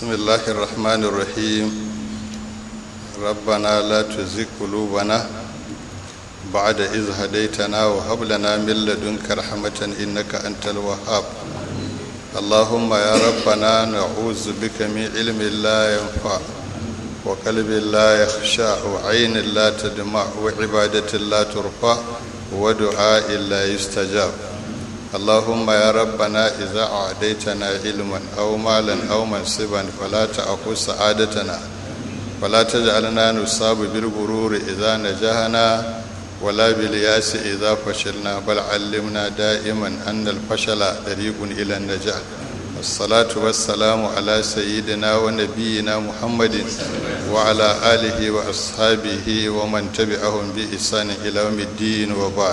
بسم الله الرحمن الرحيم ربنا لا تزغ قلوبنا بعد إذ هديتنا وهب لنا من لدنك رحمة إنك أنت الوهاب اللهم يا ربنا نعوذ بك من علم لا ينفع وقلب لا يخشع وعين لا تدمع وعبادة لا ترفع ودعاء لا يستجاب اللهم يا ربنا إذا أعديتنا علما أو مالا أو منصبا فلا تأخذ سعادتنا ولا تجعلنا نصاب بالغرور إذا نجحنا ولا بالياس إذا فشلنا بل علمنا دائما أن الفشل طريق إلى النجاح الصلاة والسلام على سيدنا ونبينا محمد وعلى آله وأصحابه ومن تبعهم بإحسان إلى يوم الدين وبعد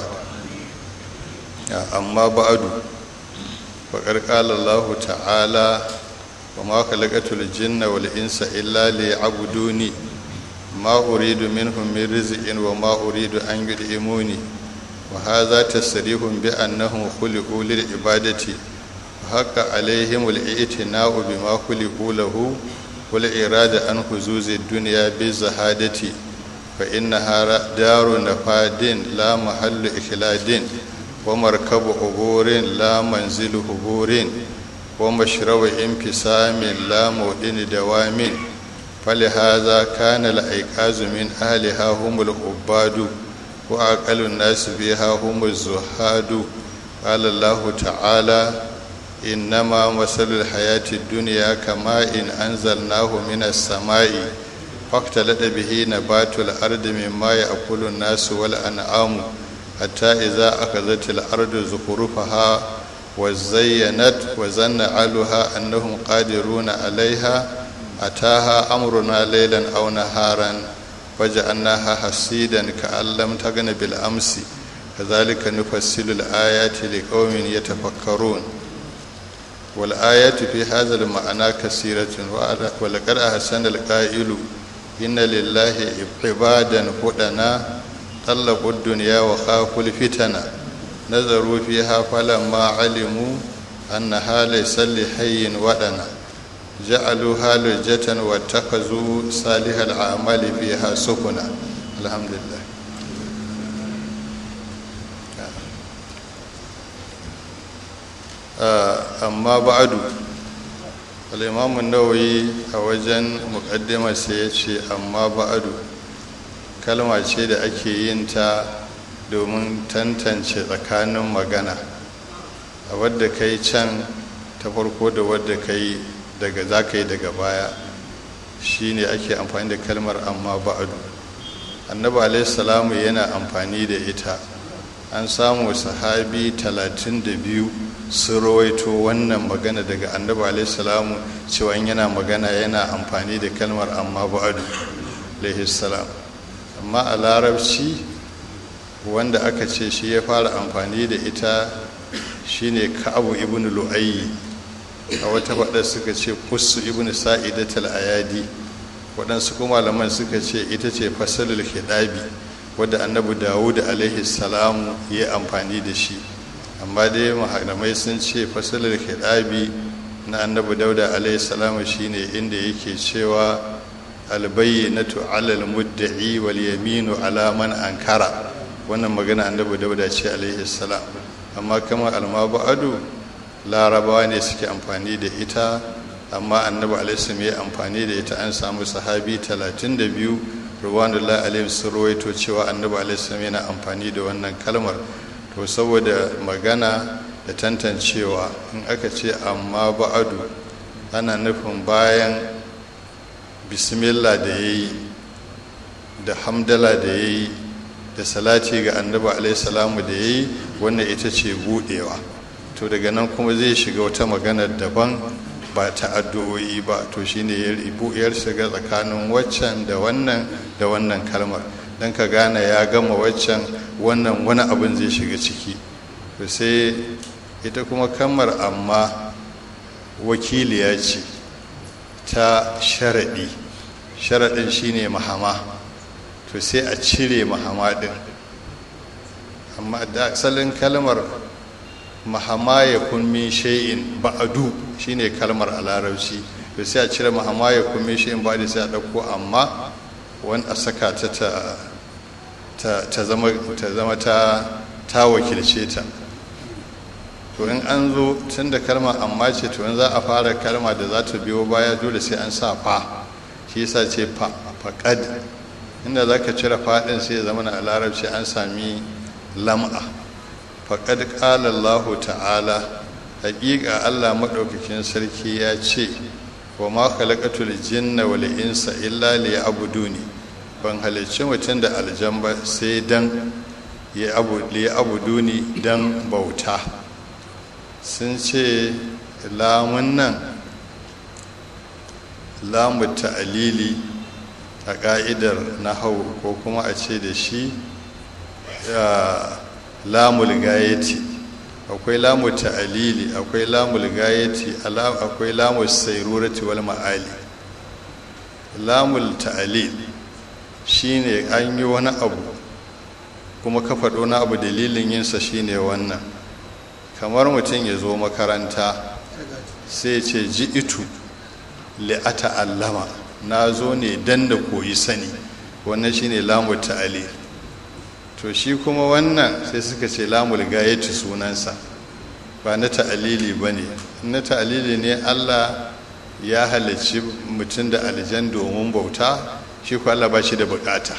amma ba'adu faƙar ƙala Allah ta'ala wa ma khalaqatul jinna wal insa illa liya'buduni ma uridu minhum min rizqin wa ma uridu an yud'imuni wa hadha tasrihun bi annahum khuliqu lil ibadati wa haqqa alaihim al i'tina'u bima khuliqu lahu wal irada an huzuzi dunya bi zahadati fa innaha daru nafadin la mahallu ikhladin ومركب عبور لا منزل عبور ومشرب انفسام لا مودن دوام فلهذا كان الأيقاظ من أهلها هم العباد وأقل الناس بها هم الزهاد قال الله تعالى إنما مثل الحياة الدنيا كماء إن أنزلناه من السماء فاختلط به نبات الأرض مما يأكل الناس والأنعام حتى إذا أخذت الأرض زخرفها وزينت وزن أهلها أنهم قادرون عليها أتاها أمرنا ليلا أو نهارا وجعلناها حسيدا كأن لم تغن بالأمس كذلك نفصل الآيات لقوم يتفكرون والآيات في هذا المعنى كثيرة ولقد أحسن القائل إن لله عبادا هدنا طلقوا الدنيا وخافوا الفتن نظروا فيها فلما علموا أنها ليس لحي ودنا جعلوها لجة واتخذوا صالح الأعمال فيها سفنا الحمد لله amma ba'adu al-imam an-nawawi a wajen muqaddimar sai ya ce amma ba'adu kalma ce da ake yin ta domin tantance tsakanin magana a wadda ka yi can ta farko da wadda ka yi daga za ka yi daga baya shi ne ake amfani da kalmar amma ba'adu annabi alaihissalamu yana amfani da ita an samu sahabi talatin da biyu sun rawaito wannan magana daga annabi alaihissalamu cewa yana magana yana amfani da kalmar amma ba'adu alaihissalam amma a larabci wanda aka ce shi ya fara amfani da ita shine ka'abu ibn lu'ayyi a wata faɗa suka ce kusu ibn sa'idatul ayadi waɗansu kuma malaman suka ce ita ce fasalul hidabi wadda annabi dawud alaihi salamu ya amfani da shi amma dai malamai sun ce fasalul hidabi na annabi dauda alaihi salamu shine inda yake cewa albayyinatu alal mudda'i wal yaminu ala man ankara wannan magana annabi dauda ce alaihi salam amma kamar almabadu larabawa ne suke amfani da ita amma annabi alaihi ya amfani da ita an samu sahabi 32 ruwanullahi alaihi sun rawaito cewa annabi alaihi yana amfani da wannan kalmar to saboda magana da tantancewa in aka ce amma ba'adu ana nufin bayan bismillah da ya yi da hamdala da ya yi da salati ga annabi alaihissalamu da ya yi wannan ita ce budewa to daga nan kuma zai shiga wata magana daban ba ta addu'o'i ba to shine ya shiga tsakanin waccan da wannan da wannan kalmar don ka gane ya gama waccan wannan wani abin zai shiga ciki to sai ita kuma kalmar amma wakiliya ce ta sharaɗi sharaɗin shine mahama to sai a cire mahama ɗin amma da asalin kalmar mahama ya kun min shay'in ba'adu shine kalmar a larabci to sai a cire amma ya kuma shi in ba da sai a ɗauko amma wani a saka ta ta zama ta ta wakilce ta to in an zo tun da kalma amma ce to in za a fara kalma da za ta biyo baya dole sai an sa fa shi yasa ce fa faqad inda za ka cire faɗin sai ya zama na larabci an sami lam'a faqad qala Allahu ta'ala haƙiƙa Allah maɗaukakin sarki ya ce wa ma khalaqatul jinna wal insa illa liya'buduni ban halicci mutum da aljan ba sai dan ya abu liya'buduni dan bauta sun ce lamun nan lamu ta'alili a ƙa'idar nahau ko kuma a ce da shi lamul gayeti akwai lamu ta'alili akwai lamul gayeti akwai lamul sairurati wal ma'ali lamul ta'alil shine an yi wani abu kuma ka faɗo na abu dalilin yinsa shine wannan kamar mutum ya zo makaranta sai ce ji itu li'ata allama na zo ne dan da koyi sani wannan shine lamul ta'alil to shi kuma wannan sai suka ce lamul gayatu sunansa ba na ta'alili ba ne na ta'alili ne allah ya halarci mutum da aljan domin bauta shi ko allah ba shi da bukata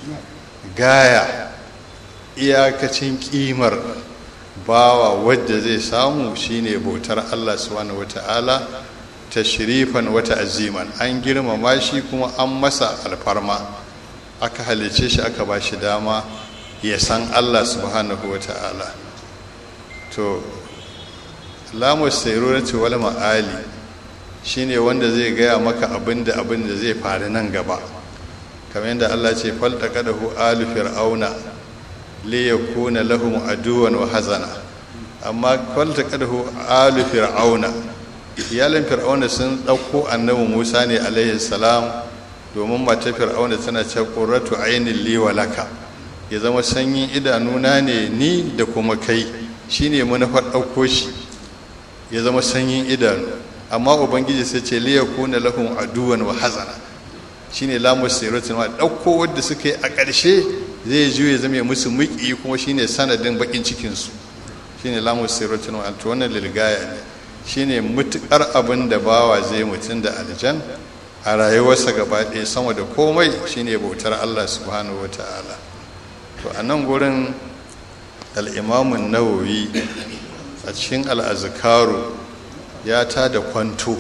gaya iyakacin kimar bawa wadda zai samu shine bautar allah subhanahu wata'ala tashrifan wata aziman an girmama shi kuma an masa alfarma aka halice shi aka ba shi dama ya san Allah subhanahu wa ta'ala to lamus sairurati wal ma'ali shine wanda zai gaya maka abinda abinda zai faru nan gaba kamar yadda Allah ce faltaqadahu alu fir'auna li yakuna lahum aduwan wa hazana amma faltaqadahu alu fir'auna iyalin fir'auna sun dauko annabi Musa ne alaihi salam domin mata fir'auna tana ce qurratu ainin li wa laka ya zama sanyin idanuna ne ni da kuma kai shine manufar ɗauko shi ya zama sanyin idanu amma ubangiji sai ce liya kuna lahum aduwan wa hazana shine lamu siratin ma ɗauko wadda suka yi a ƙarshe zai juye zama musu muƙi kuma shine sanadin bakin cikin su shine lamu siratin ma to wannan lilgaya ne shine mutukar abin da bawa zai mutun da aljan a rayuwarsa gaba ɗaya sama da komai shine bautar Allah subhanahu wataala to a nan gurin al'imamun nawawi a cikin al'azikaru ya ta da kwanto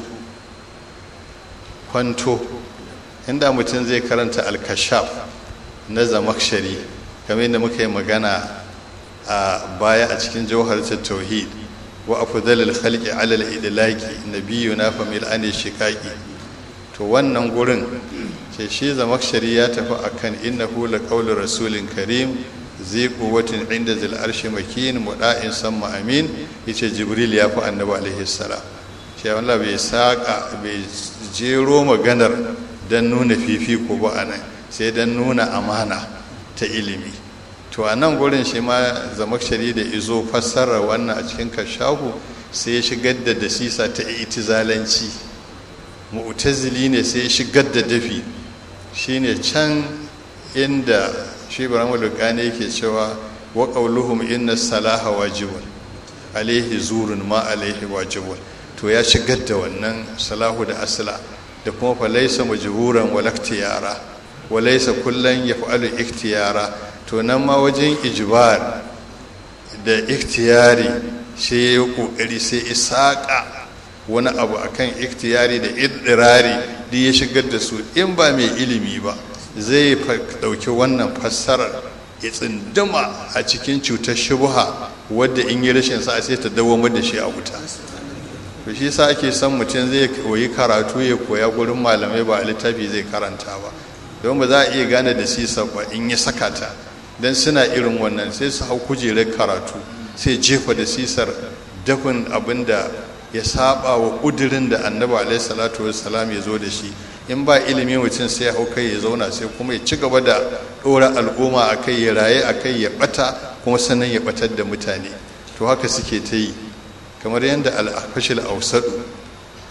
kwanto inda mutum zai karanta alkashaf na zamakshari kamar yadda muka yi magana a baya a cikin jauhar tauhid wa afdalil khalqi ala al-idlaqi nabiyuna fa mil an shiqaqi to wannan gurin ce shi zamakshari ya tafi akan innahu la qawlu rasulin karim zai quwwatin inda zil arshi makin muda'in samma amin yace jibril ya fi annabi alaihi salam shi Allah bai saka bai jero maganar dan nuna fifiko ba anan sai dan nuna amana ta ilimi to a nan gurin shi ma zamakshari da izo fassara wannan a cikin kashahu sai ya shigar da dasisa ta itizalanci mu'tazili ne sai ya shigar da dafi shine can inda shi ibrahim lukani yake cewa wa qawluhum inna salaha wajibun alaihi zurun ma alaihi wajibun to ya shigar da wannan salahu da asla da kuma fa laysa majburan wal ikhtiyara wa laysa kullan yaf'alu ikhtiyara to nan ma wajen ijbar da ikhtiyari sai ya kokari sai isaka wani abu akan ikhtiyari da idirari da ya shigar da su in ba mai ilimi ba zai ɗauki wannan fassarar ya tsinduma a cikin cutar shubha wadda in yi rashin sa sai ta dawo da shi a wuta to shi sa ake son mutum zai koyi karatu ya koya gurin malamai ba a littafi zai karanta ba don ba za a iya gane da sisa ba in ya saka ta don suna irin wannan sai su hau kujerar karatu sai jefa da sisar dafin abin da ya saba wa ƙudurin da annabi alaihi salatu wassalam ya zo da shi in ba ilimi mutum sai ya hau kai ya zauna sai kuma ya ci gaba da ɗora al'umma a kai ya raye a kai ya ɓata kuma sannan ya ɓatar da mutane to haka suke ta yi kamar yadda al'afashil ausadu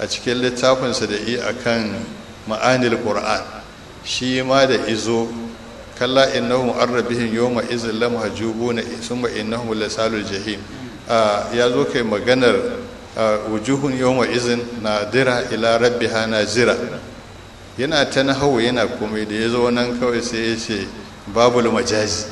a cikin littafinsa da yi akan ma'anil qur'an shi ma da izo kalla innahum arrabihim yawma izin lam hajubuna summa innahum lasalul jahim ya zo kai maganar wujuhun yawma izin nadira ila rabbiha nazira yana ta nahawu yana komai da ya zo nan kawai sai ya ce babul majazi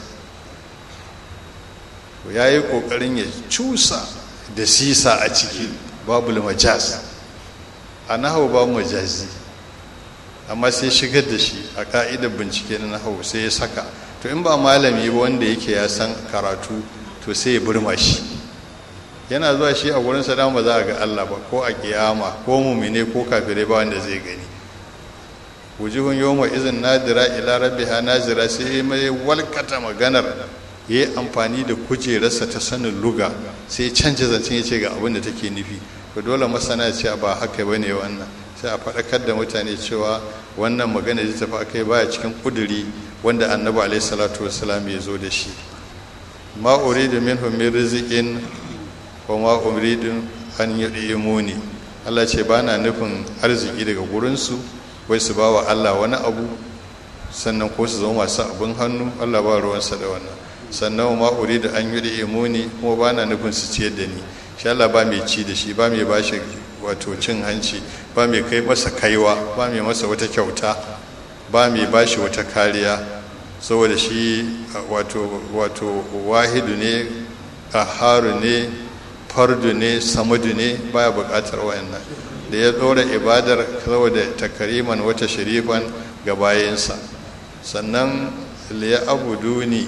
ya yi ƙoƙarin ya cusa da sisa a ciki babul majaz a nahawu babu majazi amma sai shigar da shi a ka'idar bincike na nahawu sai ya saka to in ba malami ba wanda yake ya san karatu to sai ya burma shi yana zuwa shi a gurin sadama ba za a ga Allah ba ko a kiyama ko mumine ko kafirai ba wanda zai gani wujuhun yawma izin nadira ila rabbiha nazira sai mai walkata maganar yayi amfani da kujerarsa ta sanin luga sai ya canja zancen ya ce ga abin da take nufi to dole masana ce ba haka bane wannan sai a faɗakar da mutane cewa wannan magana da tafi akai baya cikin kuduri wanda annabi alaihi salatu wassalam ya zo da shi ma uridu minhum min rizqin wa ma uridu an yudimuni Allah ce bana nufin arziki daga gurinsu wai su ba wa Allah wani abu sannan ko su zama masu abin hannu Allah ba ruwansa da wannan sannan ma uridu an yudimuni kuma bana nufin su ciyar da ni shi Allah ba mai ci da shi ba mai bashi wato cin hanci ba mai kai masa kaiwa ba mai masa wata kyauta ba mai bashi wata kariya saboda shi wato wato wahidu ne aharu ne fardu ne samadu ne baya bukatar wayannan da ya dora ibadar saboda takariman wata sharifan ga bayansa sannan liya abuduni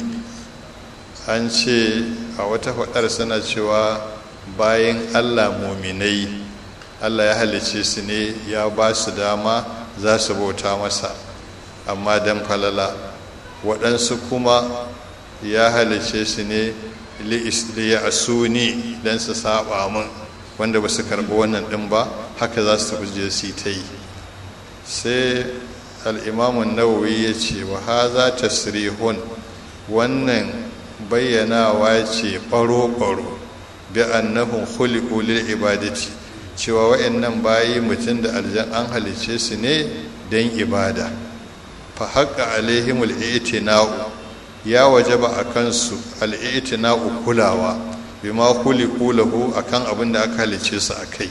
an ce a wata faɗar sana cewa bayan allah muminai allah ya halice su ne ya ba su dama za su bauta masa amma don falala waɗansu kuma ya halice su ne liya asuni don su saba min wanda ba su karɓi wannan ɗin ba haka za su je su ta yi sai al'imamun nawawi ya ce wa haza tasrihun wannan bayyanawa ce ɓaro-ɓaro bi annahum khuliqu lil ibadati cewa wa'annan bayi mutum da aljan an halice su ne don ibada fa haqqa alaihimul i'tina'u ya wajaba a kansu al'i'tina'u kulawa bima khuliqu lahu akan abin da aka halice su akai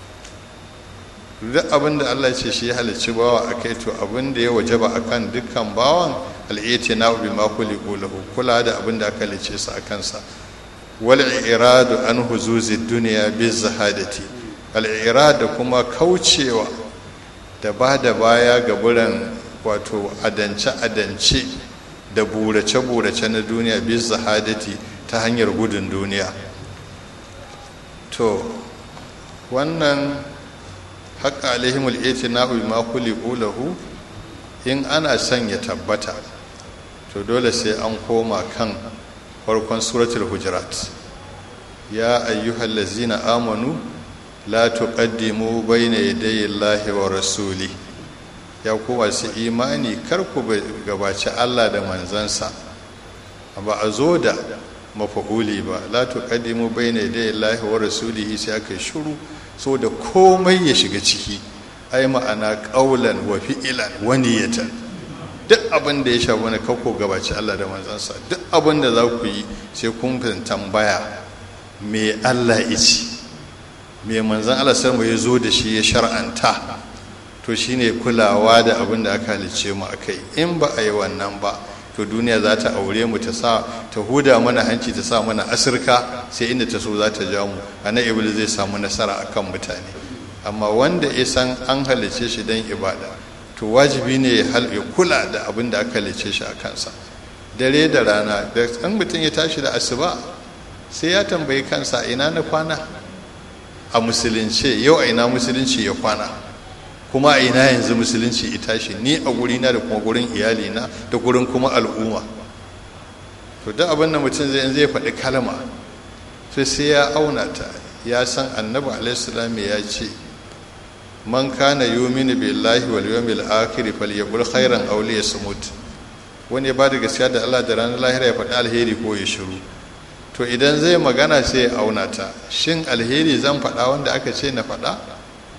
duk abin da Allah ce shi ya halicci bawa akai to abin da ya wajaba akan dukkan bawan al'i'tina'u bima khuliqu lahu kula da abin da aka halice su akan sa wal iradu an huzuzi dunya bi zahadati al irada kuma kaucewa da ba da baya ga buran wato adance adance da burace burace na duniya bi zahadati ta hanyar gudun duniya to wannan haƙa alaihimul itina'u bima khuliqu lahu in ana son ya tabbata to dole sai an koma kan farkon suratul hujurat ya ayyuhal ladzina amanu la tuqaddimu bayna yadayi llahi wa rasuli ya ku masu imani kar ku gabaci Allah da manzansa ba a zo da mafa'uli ba la tuqaddimu bayna yadayi llahi wa rasulihi sai aka shiru so da komai ya shiga ciki ai ma'ana qaulan wa fi'lan wa niyatan duk abin da ya shafi wani kakko gabaci Allah da manzansa duk abin da za ku yi sai kun tambaya me Allah ici me manzan Allah sarmu ya zo da shi ya shar'anta to shine kulawa da abin da aka halice mu akai in ba a yi wannan ba to duniya za ta aure mu ta sa ta huda mana hanci ta sa mana asirka sai inda ta so za ta ja mu ana iblis zai samu nasara akan mutane amma wanda ya san an halice shi don ibada to wajibi ne ya kula da abin da aka halice shi a kansa dare da rana da ɗan mutum ya tashi da asuba sai ya tambayi kansa ina na kwana a musulunce yau a ina musulunci ya kwana kuma a ina yanzu musulunci ya tashi ni a gurina da kuma gurin iyalina da gurin kuma al'umma to duk abin da mutum zai zai faɗi kalma sai sai ya auna ta ya san annabi alaihissalam ya ce man kana yuminu billahi wal yawmil akhir falyaqul khairan aw liyasmut wani ya bada gaskiya da Allah da ranar lahira ya faɗi alheri ko ya shiru to idan zai magana sai ya auna ta shin alheri zan faɗa wanda aka ce na faɗa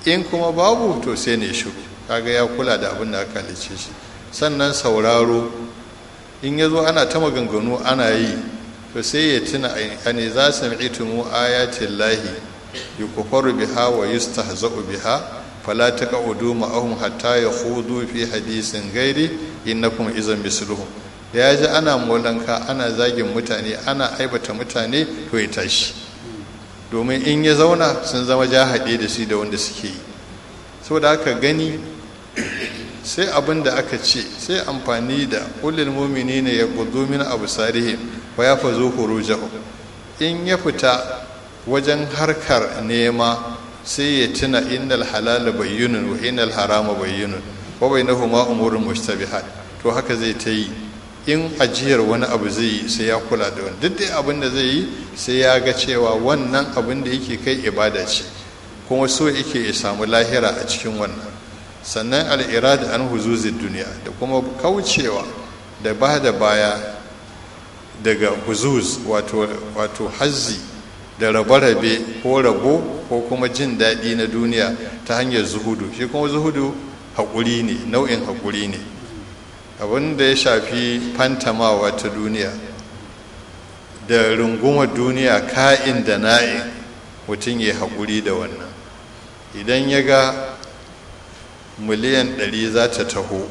in kuma babu to sai ne shiru kaga ya kula da abin da aka halice shi sannan sauraro in ya zo ana ta maganganu ana yi to sai ya tuna a ne za su mi'itumu ayatin lahi yi kufaru biha wa yustahza'u biha fala taq'udu ma'ahum hatta yakhudu fi hadisin gairi innakum izan misluhum ya ji ana molanka ana zagin mutane ana aibata mutane to ya tashi domin in ya zauna sun zama jahade da shi da wanda suke yi saboda haka gani sai abin da aka ce sai amfani da ulil mumini ne ya gudu min abu sarihim wa ya fazo hurujahu in ya fita wajen harkar nema sai ya tuna innal halala bayyinun wa innal harama bayyinun wa bainahuma umurun mushtabihat to haka zai ta yi in ajiyar wani abu zai yi sai ya kula da wani duk dai abin da zai yi sai ya ga cewa wannan abin da yake kai ibada ce kuma so yake ya samu lahira a cikin wannan sannan al'irada an huzuzin duniya da kuma kaucewa da ba da baya daga huzuz wato hazzi da rabe-rabe ko rabo ko kuma jin daɗi na duniya ta hanyar zuhudu shi kuma zuhudu haƙuri ne nau'in haƙuri ne abin da ya shafi fantamawa ta duniya da rungumar duniya ka'in da na'in mutum ya haƙuri da wannan idan ya ga miliyan ɗari za ta taho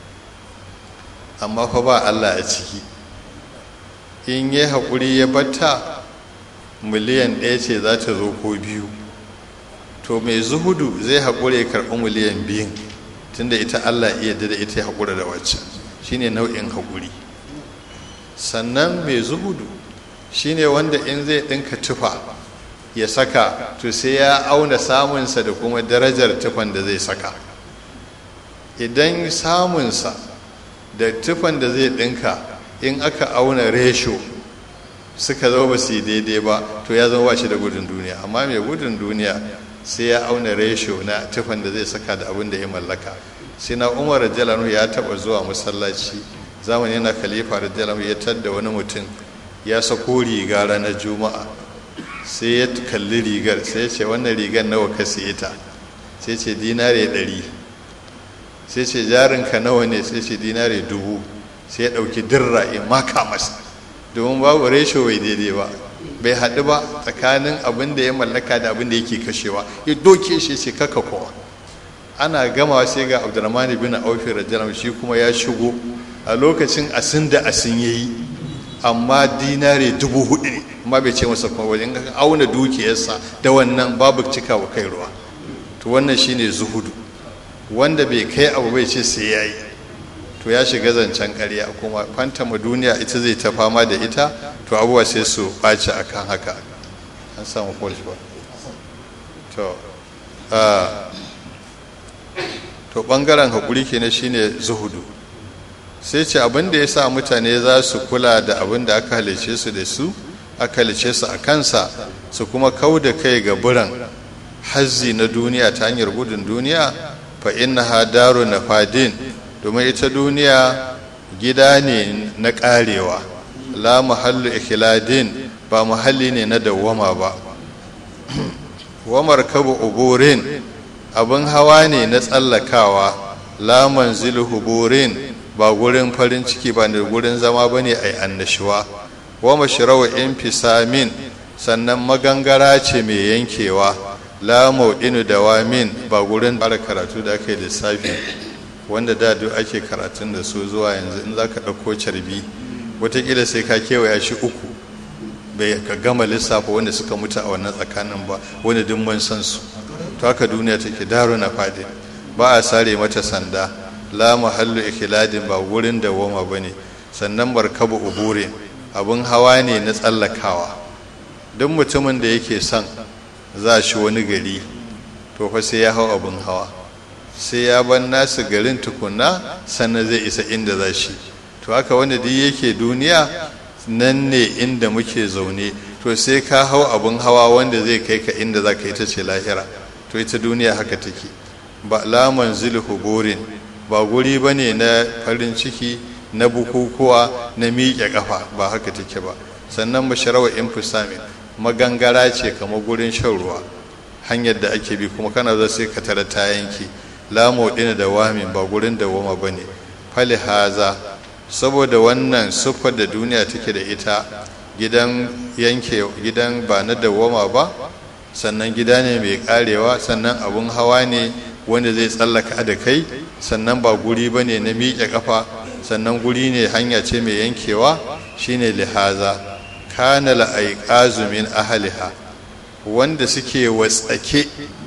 amma fa ba allah a ciki in ya haƙuri ya batta miliyan ɗaya ce za ta zo ko biyu to mai zuhudu zai haƙure karɓi miliyan biyun tunda ita allah iya da ita ya haƙura da waccan shine nau'in haƙuri sannan mai zuhudu shine wanda in zai ɗinka tufa ya saka to sai ya auna samunsa da kuma darajar tufan da zai saka idan samunsa da tufan da zai ɗinka in aka auna resho suka zo ba su yi daidai ba to ya zama ba shi da gudun duniya amma mai gudun duniya sai ya auna resho na tufan da zai saka da abin da ya mallaka sai na umar rajalanu ya taba zuwa masallaci zamani na khalifa rajalanu ya tadda wani mutum ya sako riga ranar juma'a sai ya kalli rigar sai ya ce wannan rigar nawa ka siye ta sai ce dinare ɗari sai ce jarinka nawa ne sai ce dinare dubu sai ya ɗauki dirra ya maka masa domin babu resho bai daidai ba bai haɗu ba tsakanin abin da ya mallaka da abin da yake kashewa ya doke shi ce kaka kowa ana gama sai ga abdurrahman bin aufi radiyallahu shi kuma ya shigo a lokacin asin da asin yayi amma dinare dubu hudu ne amma bai ce masa kuma wajen auna dukiyarsa da wannan babu cika wa kai ruwa to wannan shine zuhudu wanda bai kai abu bai ce sai yayi to ya shiga zancen ƙarya kuma fantama duniya ita zai ta fama da ita to abubuwa sai su ɓaci akan haka an samu kwalfa to to ɓangaren haƙuri kenan shine zuhudu sai ce abin da ya sa mutane za su kula da abin da aka halice su da su aka halice su a kansa su kuma kau da kai ga biran hazzi na duniya ta hanyar gudun duniya fa innaha daru nafadin domin ita duniya gida ne na karewa la mahallu ikhladin ba mahalli ne na dawwama ba wa markabu uburin abin hawa ne na tsallakawa la manzilu huburin ba gurin farin ciki ba ne gurin zama ba ne a yi annashuwa wa mashirawa infisamin sannan magangara ce mai yankewa la mau'inu da wamin ba gurin fara karatu da aka yi lissafi wanda da duk ake karatun da su zuwa yanzu in za ka ɗauko carbi watakila sai ka kewaya shi uku bai ka gama lissafa wanda suka mutu a wannan tsakanin ba wanda duk mun san su to haka duniya take daro na fadi ba a sare mata sanda la mahallu ikiladin ba wurin da woma ba ne sannan markabu ubure abin hawa ne na tsallakawa duk mutumin da yake son za shi wani gari to fa sai ya hau abin hawa sai ya ban nasu garin tukunna sannan zai isa inda za shi to haka wanda duk yake duniya nan ne inda muke zaune to sai ka hau abin hawa wanda zai kai ka inda za ka yi ta ce lahira to ita duniya haka take ba laman huburin ba guri ba ne na farin ciki na bukukuwa na miƙe ƙafa ba haka take ba sannan masharawa infisamin magangara ce kamar gurin shan ruwa hanyar da ake bi kuma kana zo sai ka tara ta yanke la maudina da wamin ba gurin da wama bane fali haza saboda wannan siffar da duniya take da ita gidan yanke gidan ba na dawwama ba sannan gida ne mai karewa sannan abun hawa ne wanda zai tsallaka da kai sannan ba guri ba ne na miƙe ƙafa sannan guri ne hanya ce mai yankewa shine lihaza kana la'aiƙazu min ahaliha wanda suke watsake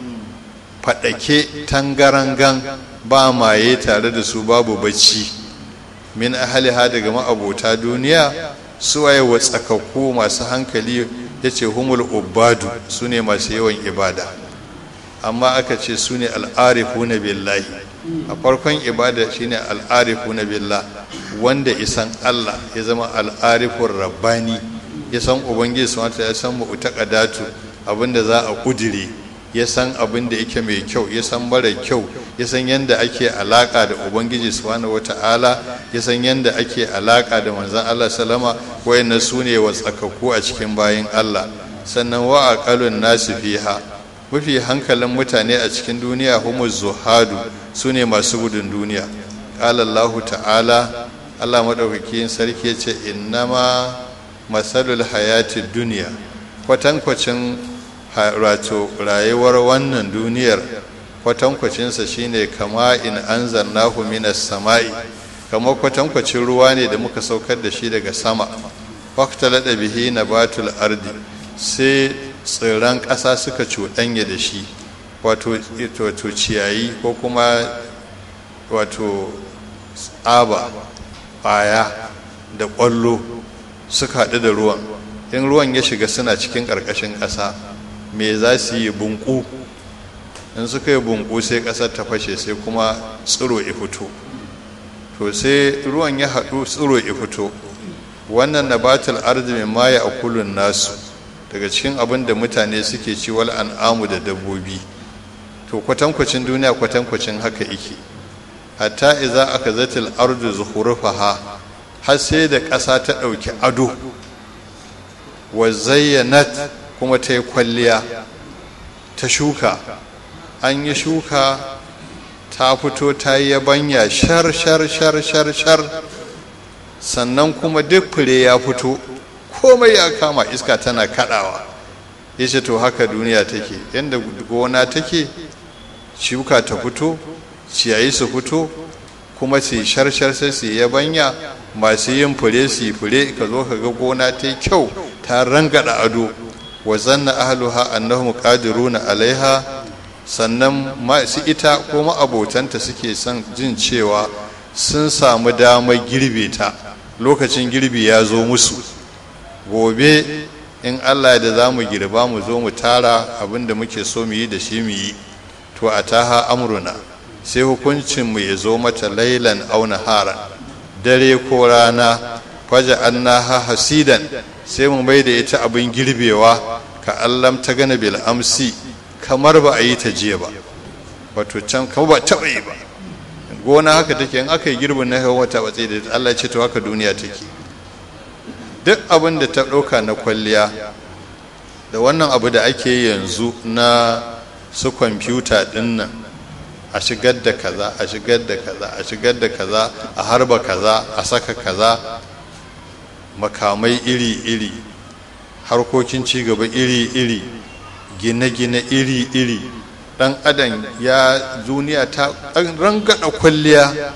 faɗake tangarangan ba maye tare da su babu bacci min ahaliha daga ma'abota duniya suwaye watsakakku masu hankali ya ce humul ubadu su ne masu yawan ibada amma aka ce su ne al'arifu na billahi a farkon ibada shine al'arifu na billah wanda isan allah ya zama al'arifun rabbani ya san ubangiji su ya san mu'taqadatu abinda za a kudire ya san abin da yake mai kyau ya san mara kyau ya san yadda ake alaka da ubangiji subhanahu wata'ala ya san yadda ake alaka da manzon Allah salama wayannan su ne watsakakku a cikin bayin Allah sannan wa aqalun nasu fiha mafi hankalin mutane a cikin duniya humu zuhadu su ne masu gudun duniya qala Allah ta'ala Allah madaukakin sarki ya ce innama masalul hayati duniya kwatankwacin wato rayuwar wannan duniyar kwatankwacinsa shine kama in anzarnahu minas sama'i kamar kwatankwacin ruwa ne da muka saukar da shi daga sama faktalada bihi nabatul ardi sai tsirran ƙasa suka cuɗanya da shi wato ciyayi ko kuma wato tsaba ƙwaya da ƙwallo suka haɗu da ruwan in ruwan ya shiga suna cikin ƙarƙashin ƙasa me za su yi bunku in suka yi bunku sai ƙasar ta fashe sai kuma tsiro ya fito to sai ruwan ya haɗu tsiro ya fito wannan nabatul arzi mai maye a kulun nasu daga cikin abin da mutane suke ci wal an'amu da dabbobi to kwatankwacin duniya kwatankwacin haka yake hatta iza aka zatil ardu zuhurufaha har sai da ƙasa ta ɗauki ado wa zayyanat kuma ta yi kwalliya ta shuka an yi shuka ta fito ta yi yabanya shar shar shar shar shar sannan kuma duk fure ya fito komai ya kama iska tana kadawa ya ce to haka duniya take yadda gona take shuka ta fito ciyayi su fito kuma su yi shar-shar sai su yi yabanya masu yin fure su yi fure ka zo ka ga gona ta yi kyau ta rangada ado wa zanna ahluha annahum qadiruna alaiha sannan masu ita ko ma'abotanta suke son jin cewa sun samu damar girbe ta lokacin girbi ya zo musu gobe in allah da za mu girba mu zo mu tara abin da muke so mu yi da shi mu yi to a taha amruna sai hukuncinmu ya zo mata lailan auna hara dare ko rana faja annaha hasidan sai mu mai da ita abin girbewa ka allam ta gana bil amsi kamar ba a yi ta jiya ba wato can kamar ba taɓa yi ba gona haka take in aka yi girbin na hawa wata watsi da Allah ce to haka duniya take duk abin da ta ɗauka na kwalliya da wannan abu da ake yanzu na su kwamfuta ɗin nan a shigar da kaza a shigar da kaza a shigar da kaza a harba kaza a saka kaza makamai iri-iri harkokin cigaba iri-iri gine-gine iri-iri dan adam ya duniya ta rangada kwalliya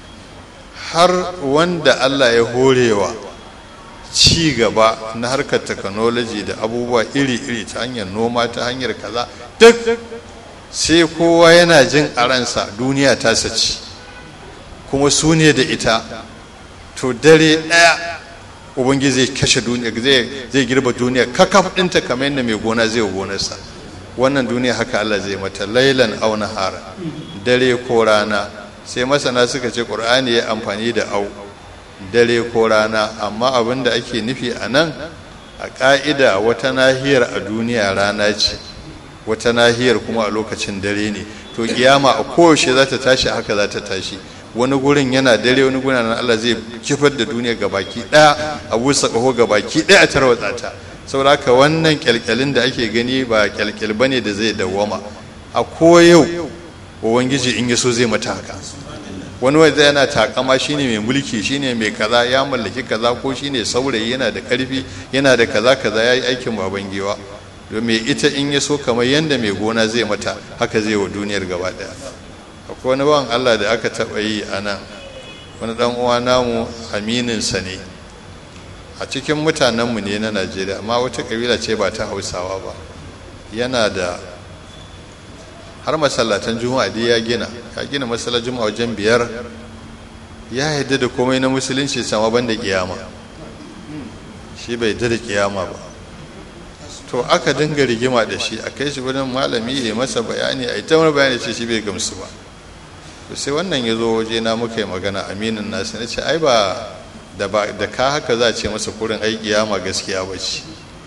har wanda allah ya horewa ci gaba na harkar technology da abubuwa iri-iri ta hanyar noma ta hanyar kaza duk sai kowa yana jin a ransa duniya ta saci kuma su ne da ita to dare ɗaya ubangiji zai kashe duniya zai girba duniya kakaf ɗinta kamar yadda mai gona zai gonarsa wannan duniya haka Allah zai mata lailan au nahara dare ko rana sai masana suka ce qur'ani ya amfani da au dare ko rana amma abin da ake nufi a nan a ƙa'ida wata nahiyar a duniya rana ce wata nahiyar kuma a lokacin dare ne to kiyama a koyaushe za ta tashi haka za ta tashi wani gurin yana dare wani gurin nan Allah zai kifar da duniya ga baki ɗaya a busa ƙaho ga baki ɗaya a tarwatsa ta saboda haka wannan kyalkyalin da ake gani ba kyalkyal bane da zai dawwama a koyau ubangiji in ya so zai mata haka wani wanda yana takama shine mai mulki shine mai kaza ya mallaki kaza ko shine saurayi yana da karfi yana da kaza kaza yayi aikin baban giwa domin ita in ya so kamar yanda mai gona zai mata haka zai wa duniyar gaba daya akwai wani bawan Allah da aka taba yi a nan wani dan uwa namu aminin sa ne a cikin mutanenmu ne na Najeriya amma wata kabila ce ba ta Hausawa ba yana da har masallatan juma'a dai ya gina ya gina masallar juma'a wajen biyar ya yadda da komai na musulunci sama banda kiyama shi bai yadda da kiyama ba to aka dinga rigima da shi a kai shi wurin malami ya masa bayani a ita wani bayani ce shi bai gamsu ba to sai wannan ya zo waje na muka yi magana aminin nasu na ce ai ba da ka haka za a ce masa kurin ai kiyama gaskiya ba ce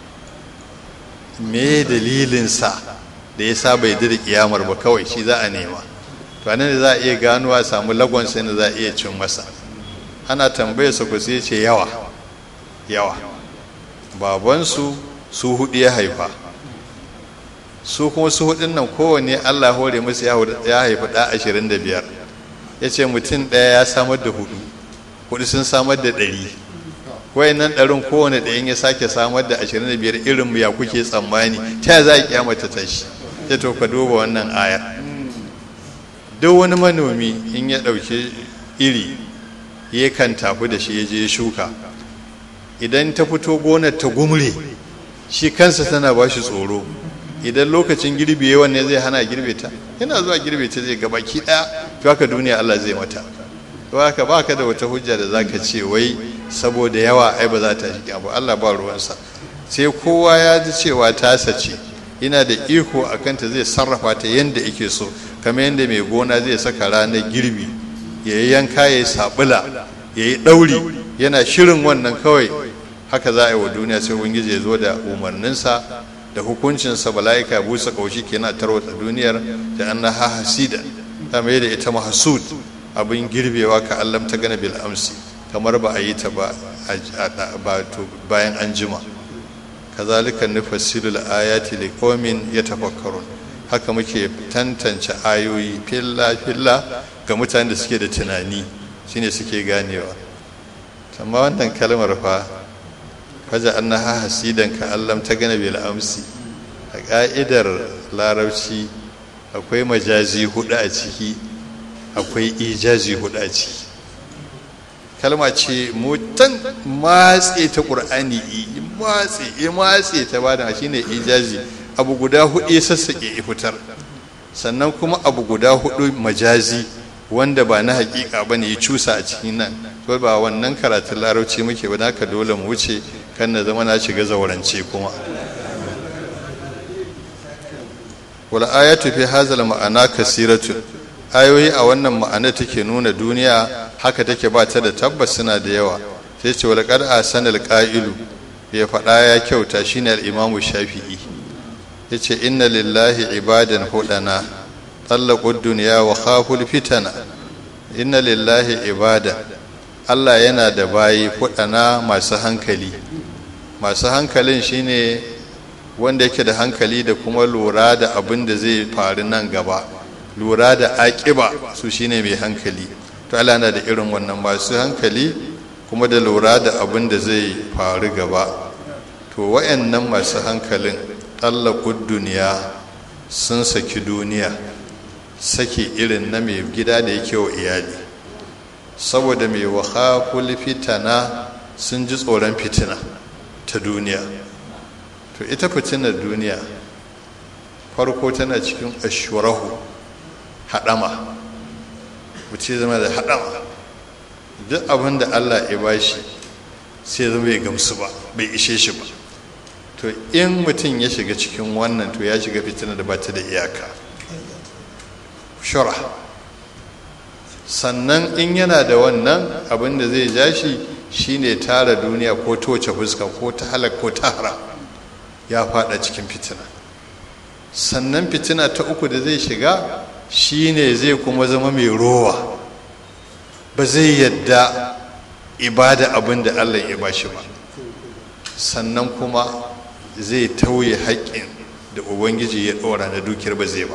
me dalilinsa da ya sa bai da kiyamar ba kawai shi za a nema to anan da za a iya ganuwa samu lagon sai da za a iya cin masa ana tambayar sa ku sai ce yawa yawa babansu su hudu ya haifa su kuma su hudun nan kowanne Allah hore musu ya haifi da ashirin da biyar ya ce mutum ɗaya ya samar da hudu hudu sun samar da ɗari wayannan ɗarin kowane ɗayan ya sake samar da ashirin da biyar irin ya kuke tsammani ta za a kyamata tashi ya to ka duba wannan aya duk wani manomi in ya ɗauki iri ya kan tafi da shi ya je shuka idan ta fito gonar ta gumre shi kansa tana ba shi tsoro idan lokacin girbi yawan ne zai hana girbe ta yana zuwa girbe ta zai gabaki ɗaya to haka duniya Allah zai mata to haka baka da wata hujja da zaka ce wai saboda yawa ai ba za ta shi abu Allah ba ruwansa sai kowa ya ji cewa ta sace yana da iko a kanta zai sarrafa ta yadda yake so kamar yadda mai gona zai saka ranar girbi ya yi yanka ya yi sabula ya yi ɗauri yana shirin wannan kawai haka za a yi wa duniya sai ubangiji ya zo da umarninsa da hukuncinsa bala'ika ya busa kaushi kenan tarwatsa duniyar da an na hasida ta mai da ita mahasud abin girbewa ka allam ta gana bil amsi kamar ba a yi ta ba bayan an jima kazalika nufassilu ayati liqaumin yatafakkarun haka muke tantance ayoyi filla filla ga mutanen da suke da tunani shine suke ganewa amma wannan kalmar fa faja annaha hasidan ka allam ta gana bil amsi a ka'idar larabci akwai majazi hudu a ciki akwai ijazi hudu a ciki kalma ce mutan matse ta ƙur'ani matse ya matse ta bada shi ne ijazi abu guda hudu ya sassaƙe ya fitar sannan kuma abu guda hudu majazi wanda ba na hakika ba ne ya cusa a cikin nan to ba wannan karatun larauci muke ba haka dole mu wuce kan na zama na shiga zaurance kuma wal ayatu fi hazal ma'ana kasiratun ayoyi a wannan ma'ana take nuna duniya haka take ba ta da tabbas suna da yawa sai ce wal qad asana al qa'ilu ya faɗa ya kyauta shine al imamu shafi'i yace inna lillahi ibadan hudana tallaqu dunya wa khaful fitana inna lillahi ibada Allah yana da bayi hudana masu hankali masu hankalin shine wanda yake da hankali da kuma lura da abin da zai faru nan gaba lura da aƙiba su shine mai hankali to Allah na da irin wannan masu hankali kuma da lura da abin da zai faru gaba to wayannan masu hankalin tsallakud duniya sun saki duniya saki irin na mai gida da yake wa iyali saboda mai wahakul fitana sun ji tsoron fitina ta duniya to ita fitinar duniya farko tana cikin ashurahu haɗama wuce zama da haɗama duk abin da allah ya bashi sai zama bai gamsu ba bai ishe shi ba to in mutum ya shiga cikin wannan to ya shiga fitina da bata da iyaka shura sannan in yana da wannan abin da zai ja shi shine tara duniya ko toce fuska ko ta halak ko ta hara ya fada cikin fitina sannan fitina ta uku da zai shiga shine zai kuma zama mai rowa ba zai yadda ibada abin da allah ya bashi ba sannan kuma zai tauye haƙƙin da ubangiji ya ɗora na dukiyar ba zai ba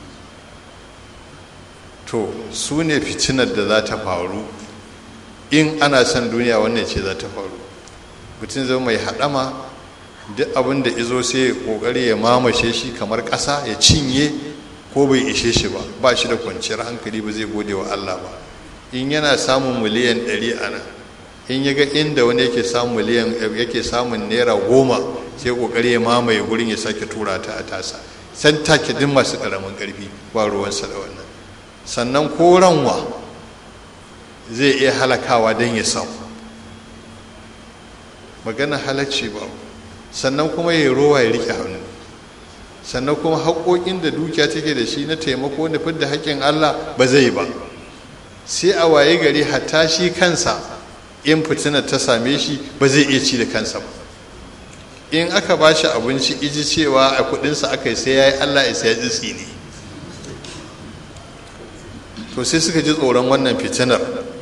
to su ne fitinar da za ta faru in ana son duniya wannan ce za ta faru mutum zama mai haɗama duk abin da izo sai ya ƙoƙari ya mamashe shi kamar ƙasa ya cinye ko bai ishe shi ba ba shi da kwanciyar hankali ba zai gode wa allah ba in yana samun miliyan ɗari a nan in ya ga inda wani yake samun miliyan yake samun naira goma sai ƙoƙari ya mamaye gurin ya sake tura ta a tasa san take duk masu ƙaramin ƙarfi ba ruwansa da wannan sannan ko ranwa zai iya halakawa don ya samu magana halacci ba sannan kuma ya rowa ya rike hannu sannan kuma haƙoƙin da dukiya take da shi na taimako da fidda haƙƙin allah ba zai ba sai a waye gari hatta shi kansa in fitinar ta same shi ba zai iya ci da kansa ba in aka ba shi abinci iji cewa a kudinsa aka yi sai ya yi allah ya sai ya tsitsi ne to sai suka ji tsoron wannan fitinar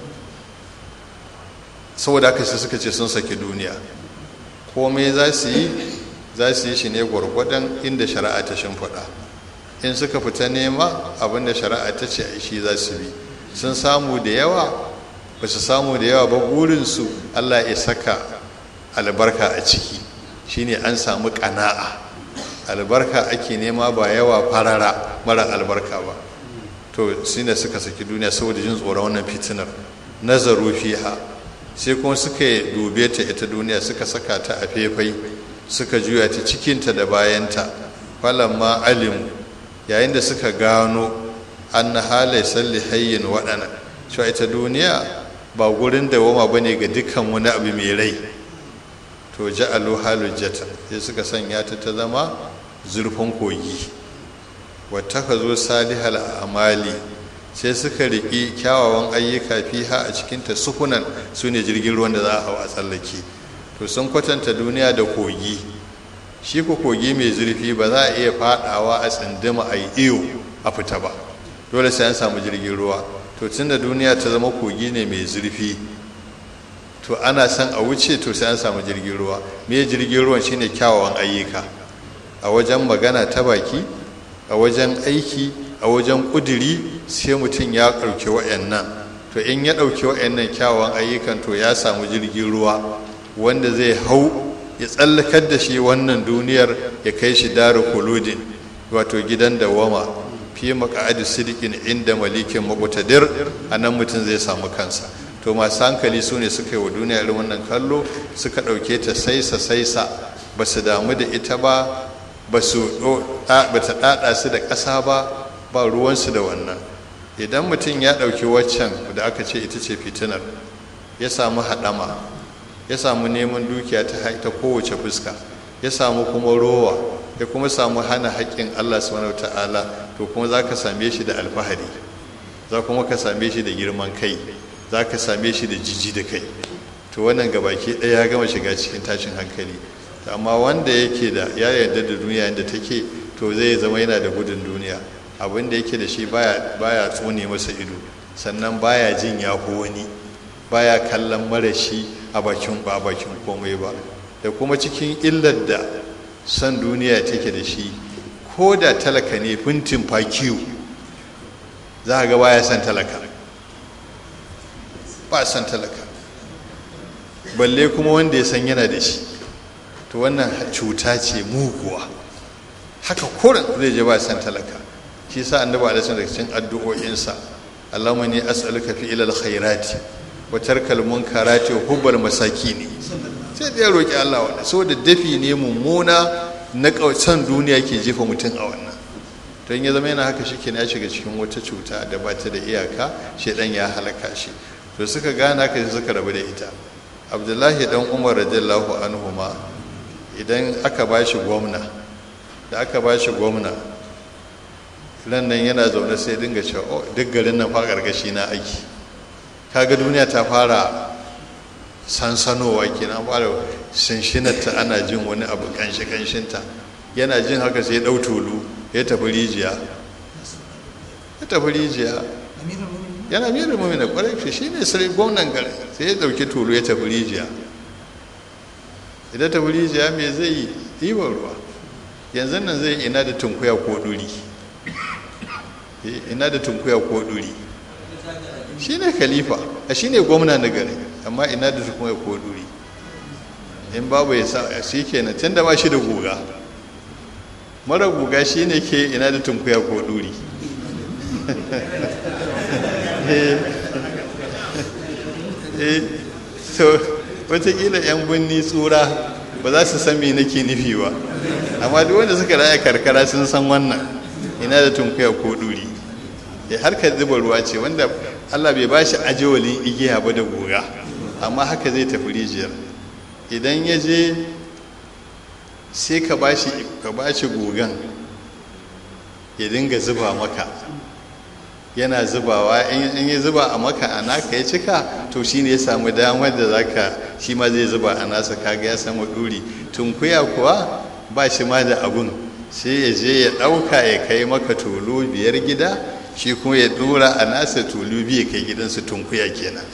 saboda haka sai suka ce sun saki duniya komai za su yi za su yi shi ne gwargwadon inda shari'a ta shimfiɗa in suka fita nema abinda shari'a ta ce a shi za su bi sun samu da yawa ba su samu da yawa ba burinsu allah ya saka albarka a ciki shine an samu ƙana'a albarka ake nema ba yawa farara mara albarka ba to shi ne suka saki duniya saboda jin tsoron wannan fitinar nazaru fiha sai kuma suka dube ta ita duniya suka saka ta a faifai suka juya ta cikinta da bayanta falamma alimu yayin da suka gano an na halai salli hayyin waɗana cewa ita duniya ba gurin da wama bane ga dukkan wani abu mai rai to ja'alu halujjatan sai suka sanya ta ta zama zurfin kogi wata ka zo salihal amali sai suka riƙi kyawawan ayyuka fiha a cikinta sukunan su ne jirgin ruwan da za a hau a tsallake to sun kwatanta duniya da kogi shi ku kogi mai zurfi ba za a iya fadawa a tsindima a yi iyo a fita ba dole sai an samu jirgin ruwa to tun da duniya ta zama kogi ne mai zurfi to ana son a wuce to sai an samu jirgin ruwa me jirgin ruwan shine kyawawan ayyuka a wajen magana ta baki a wajen aiki a wajen kuduri sai mutum ya ɗauki wa'annan to in ya ɗauki wa'annan kyawawan ayyukan to ya samu jirgin ruwa wanda zai hau ya tsallakar da shi wannan duniyar ya kai shi daru kuludin wato gidan dawama fi maka'adu sidikin inda malikin makutadir a nan mutum zai samu kansa to masu hankali su ne suka yi wa duniya irin wannan kallo suka ɗauke ta saisa saisa ba su damu da ita ba ba su ta ɗaɗa su da ƙasa ba ba ruwansu da wannan idan mutum ya ɗauki waccan da aka ce ita ce fitinar ya samu haɗama ya samu neman dukiya ta kowace fuska ya samu kuma rowa ya kuma samu hana haƙƙin allah subhanahu ta'ala to kuma za ka same shi da alfahari za kuma ka same shi da girman kai za ka same shi da jiji da kai to wannan gabaki ɗaya ya gama shiga cikin tashin hankali amma wanda yake da ya yarda da duniya inda take to zai zama yana da gudun duniya abin da yake da shi baya baya tsone masa ido sannan baya jin ya wani baya kallon marashi a bakin ba bakin komai ba da kuma cikin illar da san duniya take da shi ko da talaka ne fintin fakiyu za ga baya san talaka ba san talaka balle kuma wanda ya san yana da shi to wannan cuta ce muguwa haka kurin zai je ba san talaka shi sa annabi alaihi daga cikin addu'o'insa Allahumma ni as'aluka fi ilal khairati wa tarkal munkarati wa hubbal masakini sai da ya roki Allah wannan saboda dafi ne mummuna na kausan duniya ke jefa mutum a wannan don ya zama yana haka shi ke ya shiga cikin wata cuta da ba ta da iyaka shedan ya halaka shi to suka gane haka suka rabu da ita abdullahi dan umar radiyallahu anhu ma idan aka ba shi gwamna da aka ba shi gwamna ran nan yana zaune sai dinga cewa oh duk garin nan fa gargashi na aiki kaga duniya ta fara sansanowa kenan fara shinshinarta ana jin wani abu kanshi kanshinta yana jin haka sai ya dau tulu ya tafi rijiya ya tafi rijiya yana mirin mumina kwarai shi ne sai gwamnan garin sai ya dauki tulu ya tafi rijiya idan ta wuri jiya me zai yi ɗiban ruwa yanzu nan zai ina da tunkuya ko ɗuri ina da tunkuya ko ɗuri shi ne khalifa a shi ne gwamna na gari amma ina da tunkuya ko ɗuri in babu ya sa shi kenan tun da ba shi da guga mara guga shi ne ke ina da tunkuya ko ɗuri so watakila 'yan binni tsura ba za su san me nake nufi ba amma duk wanda suka raya karkara sun san wannan ina da tunkuya ko ɗuri ya harkar zuba ruwa ce wanda allah bai ba shi ajewalin igiya ba da guga amma haka zai tafi rijiyar idan ya je sai ka ba shi gugan ya dinga zuba maka yana zubawa in ya zuba a maka a naka ya cika to shi ne ya samu damar da zaka shi ma zai zuba a nasa kaga ya samu ɗuri tunkuya kuwa ba shi ma da abun sai ya je ya ɗauka ya kai maka tulu biyar gida shi kuma ya ɗora a nasa tulu biyu kai gidansu tunkuya kenan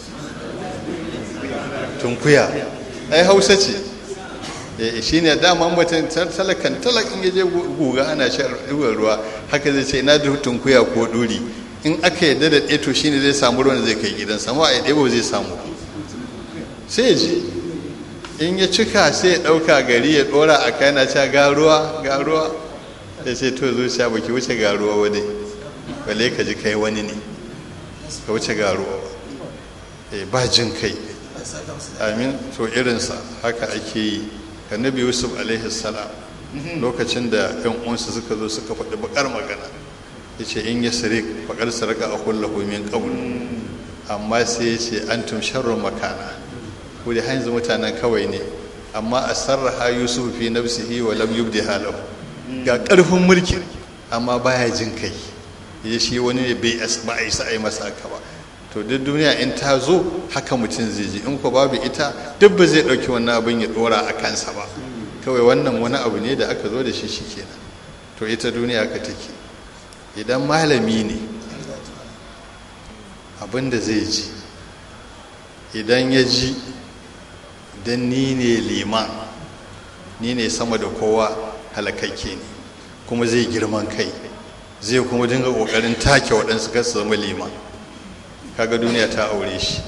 tunkuya ai hausa ce shi ne dama mutum talakan talakin ya je guga ana shan ruwa haka zai ce ina da tunkuya ko ɗuri in aka yadda da ɗeto shi ne zai samu ruwan zai kai gidan sama a ɗebo zai samu sai ya ji in ya cika sai ya ɗauka gari ya ɗora a kai na ca ga ruwa ga ruwa ya ce to zuciya ba ki wuce ga ruwa wadai balle ka ji kai wani ne ka wuce ga ruwa ba jin kai amin to irinsa haka ake yi annabi yusuf alaihi salam lokacin da yan uwansa suka zo suka faɗi bakar magana ya ce in ya sirik bakar sarka a kullahu min qabl amma sai ya ce antum sharrun makana ko da hanzu mutanen kawai ne amma a sarraha yusuf fi nafsihi wa lam yubdi halahu ga karfin mulki amma baya jin kai ya shi wani ne bai ba a isa a yi masa haka ba to duk duniya in ta zo haka mutum zai ji in ko babu ita duk ba zai ɗauki wannan abin ya ɗora a kansa ba kawai wannan wani abu ne da aka zo da shi shi kenan to ita duniya ka take idan malami ne abin da zai ji idan ya ji don ni ne liman ni ne sama da kowa halakakke ne kuma zai girman kai zai kuma dinga ƙoƙarin take waɗansu kasu zama liman kaga duniya ta aure shi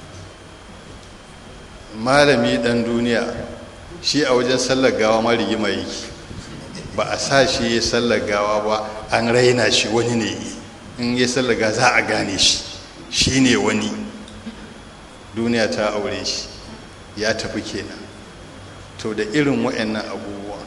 malami dan duniya shi a wajen sallar gawa ma rigima yake ba a sa shi ya sallar gawa ba an raina shi wani ne in ya sallar gawa za a gane shi shi ne wani duniya ta aure shi ya tafi kenan to da irin wa'annan abubuwa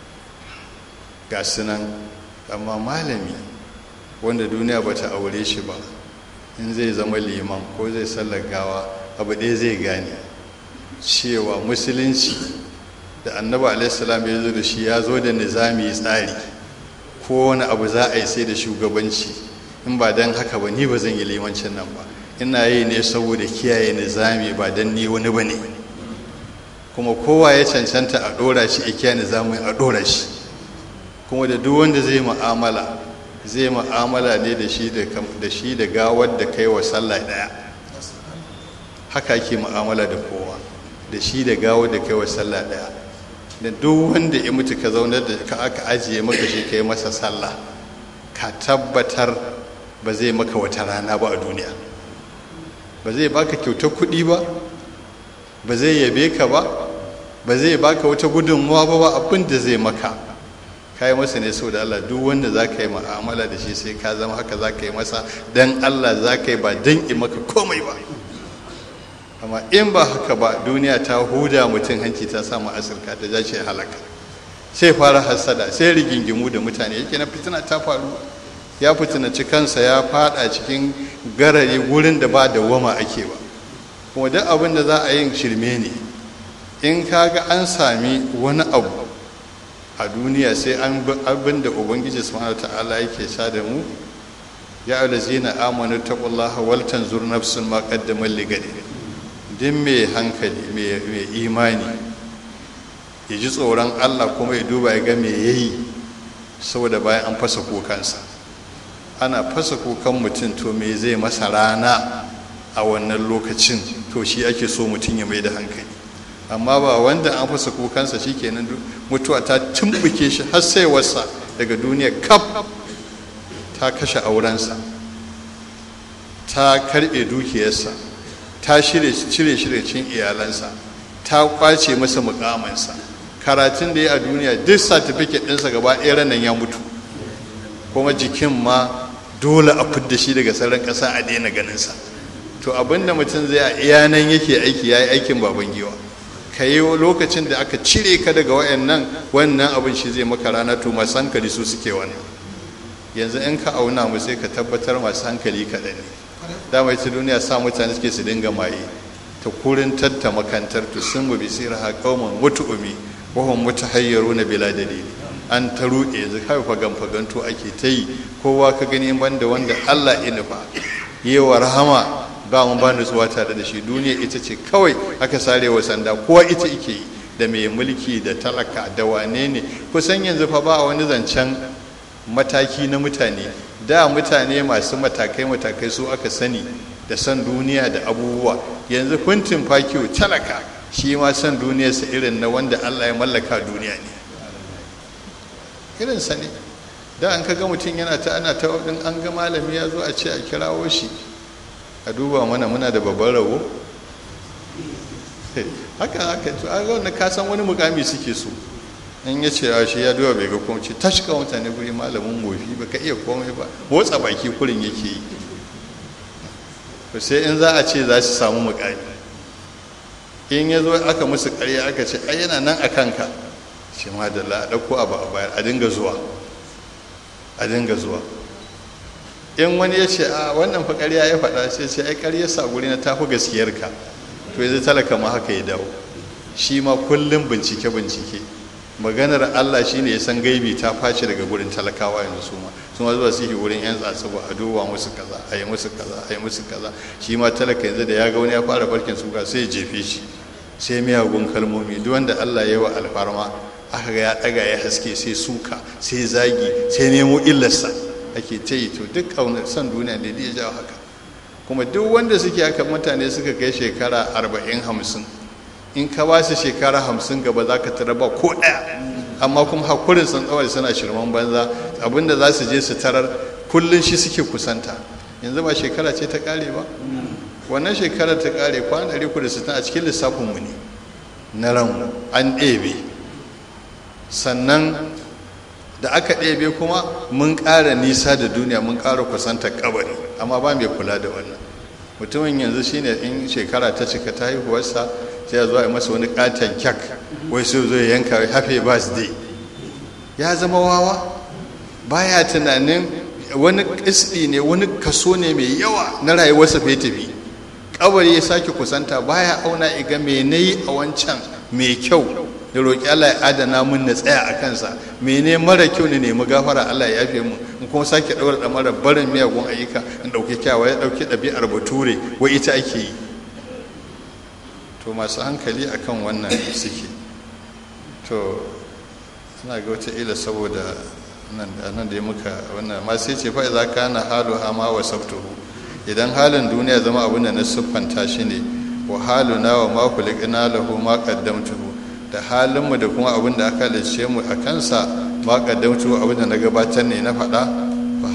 ga sunan amma malami wanda duniya ba ta aure shi ba in zai zama liman ko zai sallar gawa abu ɗaya zai gane cewa musulunci da annabi alaihissalam ya zo da shi ya zo da nizami tsari ko wani abu za a yi sai da shugabanci in ba don haka ba ni ba zan yi limancin nan ba ina yi ne saboda kiyaye nizami ba don ni wani ba ne kuma kowa ya cancanta a ɗora shi a kiyaye nizamin a ɗora shi kuma da duk wanda zai mu'amala zai mu'amala ne da shi da shi da gawar da kai wa sallah daya haka ake mu'amala da kowa da shi da gawar da kai wa sallah daya da duk wanda ya mutu ka zaunar da ka aka ajiye maka shi kai masa sallah ka tabbatar ba zai maka wata rana ba a duniya ba zai baka kyautar kuɗi ba ba zai yabe ka ba ba zai baka wata gudunmuwa ba ba abin da zai maka ka yi masa ne sau da Allah duk wanda za ka yi ma'amala da shi sai ka zama haka za ka yi masa don Allah za ka yi ba don in maka komai ba amma in ba haka ba duniya ta huda mutum hanci ta samu asirka ta ja ce halaka sai fara hasada sai rigingimu da mutane yake na fitina ta faru ya fitinaci kansa ya fada cikin garare wurin da ba da wama ake ba kuma duk abin da za a yin shirme ne in kaga an sami wani abu a duniya sai an abin da ubangiji subhanahu ta'ala yake sha da mu ya alazina amanu taqullaha wal tanzur nafsun ma qaddamat ligadi din mai hankali mai imani ya ji tsoron Allah kuma ya duba ya ga me yayi saboda bayan an fasa kukansa ana fasa kukan mutum to me zai masa rana a wannan lokacin to shi ake so mutum ya mai da hankali amma ba wanda an fasa kukansa shikenan mutuwa ta tumbuke shi har sai wasa daga duniya kaf ta kashe aurensa ta karbe dukiyarsa ta cire shi da cin iyalansa ta kwace masa mukamansa karatun da ya a duniya duk satifiket ɗinsa gaba ɗaya ranar ya mutu kuma jikin ma dole a fidda shi daga sauran ƙasa a daina ganinsa to abinda mutum zai a iyanan yake aiki ya yi aikin baban giwa ka yi lokacin da aka cire ka daga wayannan wannan abin shi zai maka rana to masu hankali su suke wannan yanzu in ka auna mu sai ka tabbatar masu hankali kaɗan ne dama ita duniya sa mutane suke su dinga maye ta kurin tatta makantar tu sun mu bisir ha kauman mutu'umi wa hum mutahayyiruna bila dalili an ta ruɗe yanzu kai fagan faganto ake ta yi kowa ka gani banda wanda Allah ya nufa yewa rahama ba mu ba nutsuwa tare da shi duniya ita ce kawai aka sare wa sanda kowa ita ike yi da mai mulki da talaka da wane ne kusan yanzu fa ba wani zancen mataki na mutane da mutane masu matakai matakai su aka sani da san duniya da abubuwa yanzu kuntin fakiyo talaka shi ma san duniyarsa irin na wanda Allah ya mallaka duniya ne irin sa ne da an kaga mutum yana ta ana ta an ga malami ya zo a ce a kirawo shi a duba mana muna da babban rabo haka haka to a ga ka san wani mukami suke so in ya ce shi ya duba bai ga kuma ce ta shiga mutane guri malamin mofi ba ka iya komai ba motsa baki kurin yake yi to sai in za a ce za su samu mukami in ya zo aka musu karya aka ce ai yana nan a kanka shi ma da la a ɗauko abu a bayar a dinga zuwa a dinga zuwa in wani ya ce a wannan fa ƙarya ya faɗa sai ce ai ƙarya sa guri na tafi gaskiyarka to yanzu talaka ma haka ya dawo shi ma kullum bincike bincike maganar Allah shine ya san gaibi ta face daga gurin talakawa yanzu su ma su ma zuwa suke gurin yan tsatsuba a duba musu kaza a yi musu kaza a yi musu kaza shi ma talaka yanzu da ya ga wani ya fara barkin suka sai ya jefe shi sai miyagun kalmomi duk wanda Allah ya yi wa alfarma aka ga ya ɗaga ya haske sai suka sai zagi sai nemo illarsa ake ta yi to duk kaunar son duniya ne ya jawo haka kuma duk wanda suke haka mutane suka kai shekara arba'in hamsin in ka ba su shekara hamsin gaba za ka tara ba ko ɗaya amma kuma hakurin sun tsawar suna shirman banza abinda za su je su tarar kullum shi suke kusanta yanzu ba shekara ce ta ƙare ba wannan shekarar ta ƙare kwana ɗari kudu sittin a cikin lissafinmu ne na ran an ɗebe sannan da aka ɗebe kuma mun ƙara nisa da duniya mun ƙara kusanta kabari amma ba mai kula da wannan mutumin yanzu shine in shekara ta cika ta haihuwarsa sai ya zo a masa wani katon kyak wai sai zo ya yanka happy birthday ya zama wawa baya tunanin wani kisdi ne wani kaso ne mai yawa na rayuwarsa fai tafi kabari ya sake kusanta baya auna iga me nayi a wancan mai kyau da roƙi Allah ya adana mun na tsaya a kansa mene mara kyau ne nemi gafara Allah ya yafe mu in kuma sake ɗaura da mara barin miyagun ayyuka in ɗauki kyawa ya ɗauki ɗabi'ar bature wai ita ake yi to masu hankali akan wannan suke to suna ga wata ila saboda nan da ya muka wannan ma sai ce fa'i za ka na halu hama wa sabtuhu idan halin duniya zama abin da na siffanta shi ne wa halu na wa ma kulikina lahu ma qaddamtuhu da halinmu da kuma abin da aka halice mu a kansa ma qaddamtuhu abin da na gabatar ne na faɗa fa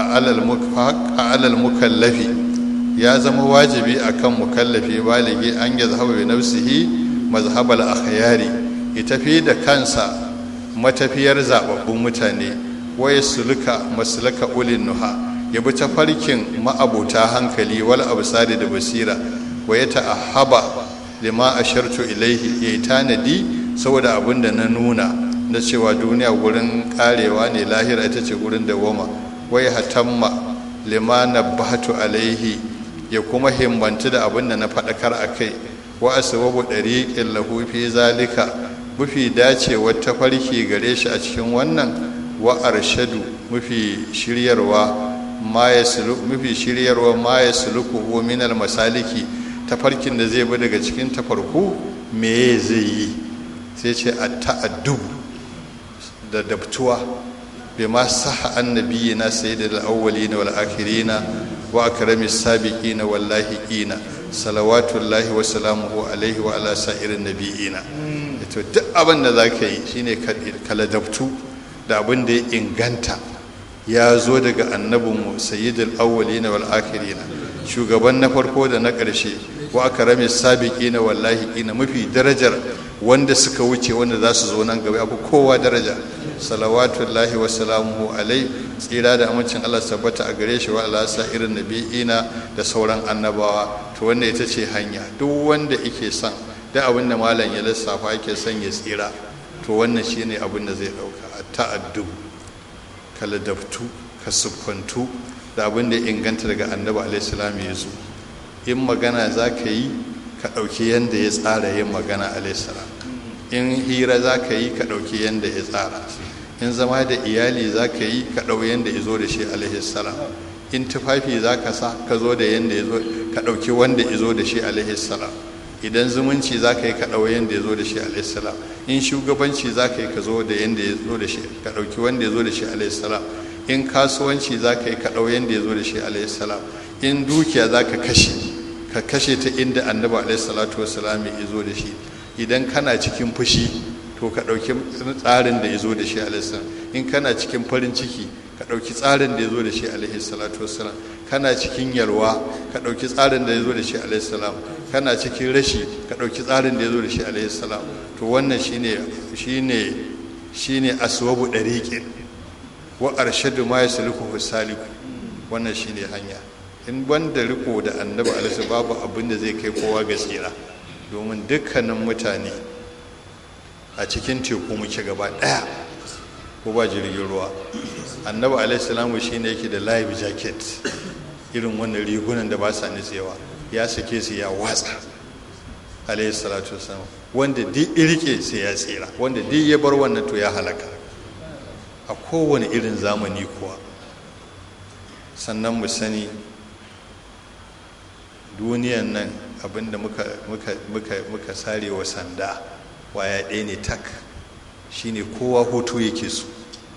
haqqa alal mukallafi ya zama wajibi akan mukallafi baligi an ya zahaba bi nafsihi mazhabal akhyari ya tafi da kansa matafiyar zababbun mutane waya suluka maslaka ulin nuha ya bi tafarkin ma'abuta hankali wal absari da basira waya ta'ahaba lima ashartu ilaihi ya tanadi saboda abin da na nuna na cewa duniya gurin karewa ne lahira ita ce gurin dawama waya hatamma lima nabbahatu alaihi ya kuma himbantu da abin da na faɗakar a kai wa asbabu ɗariƙin lahu fi zalika mafi dacewar tafarki gare shi a cikin wannan wa arshadu mafi shiryarwa ma ya mafi shiryarwa ma ya suluku min masaliki tafarkin da zai bi daga cikin tafarku me zai yi sai ce a ta'addubu da dabtuwa bima saha annabiyina sayyidul awwalina wal akhirina wa akrami sabiqina wallahiqina salawatullahi wa salamuhu alaihi wa ala sa'irin nabiyina to duk abin da zaka yi shine ka ladabtu da abin da ya inganta ya zo daga annabinmu sayyidul awwalina wal akhirina shugaban na farko da na ƙarshe wa akrami sabiqina wallahi ina mafi darajar wanda suka wuce wanda za su zo nan gaba abu kowa daraja salawatullahi wa salamuhu alai tsira da amincin Allah tabbata a gare shi wa ala irin nabi'ina da sauran annabawa to wanda ita ce hanya duk wanda yake son da abin da malam ya lissafa yake son ya tsira to wannan shine abin da zai dauka ta'addu ka ladabtu ka siffantu da abin da ya inganta daga annabi alaihi salam ya zo in magana za ka yi ka ɗauki yadda ya tsara yin magana alaihissalam in hira za ka yi ka ɗauki yadda ya tsara in zama da iyali za ka yi ka ɗau yadda ya zo da shi alaihissalam in tufafi za ka sa ka zo da yadda ya zo ka ɗauki wanda ya zo da shi alaihissalam idan zumunci za ka yi ka ɗau yadda ya zo da shi alaihissalam in shugabanci za ka yi ka zo da yadda ya zo da shi ka ɗauki wanda ya zo da shi alaihissalam in kasuwanci za ka yi ka ɗau yadda ya zo da shi alaihissalam in dukiya za ka kashe ka kashe ta inda annabi alaihi salatu wasalam ya zo da shi idan kana cikin fushi to ka ɗauki tsarin da ya zo da shi alaihi in kana cikin farin ciki ka ɗauki tsarin da ya zo da shi alaihi salatu wasalam kana cikin yalwa ka ɗauki tsarin da ya zo da shi alaihi salam kana cikin rashi ka ɗauki tsarin da ya zo da shi alaihi salam to wannan shine shine shine aswabu dariqin wa arshadu ma yasluku saliku wannan shine hanya in banda riko da annabi alaihi babu abin da zai kai kowa ga tsira domin dukkanin mutane a cikin teku muke gaba daya ko ba jirgin ruwa annabi alaihi salamu shine yake da live jacket irin wannan rigunan da ba sa nitsewa ya sake su ya watsa alaihi salatu wasalam wanda duk irke sai ya tsira wanda duk ya bar wannan to ya halaka a kowane irin zamani kuwa sannan mu sani duniyan nan abinda muka, muka, muka, muka sare wa sanda waya ɗaya ne tak shine kowa hutu yake so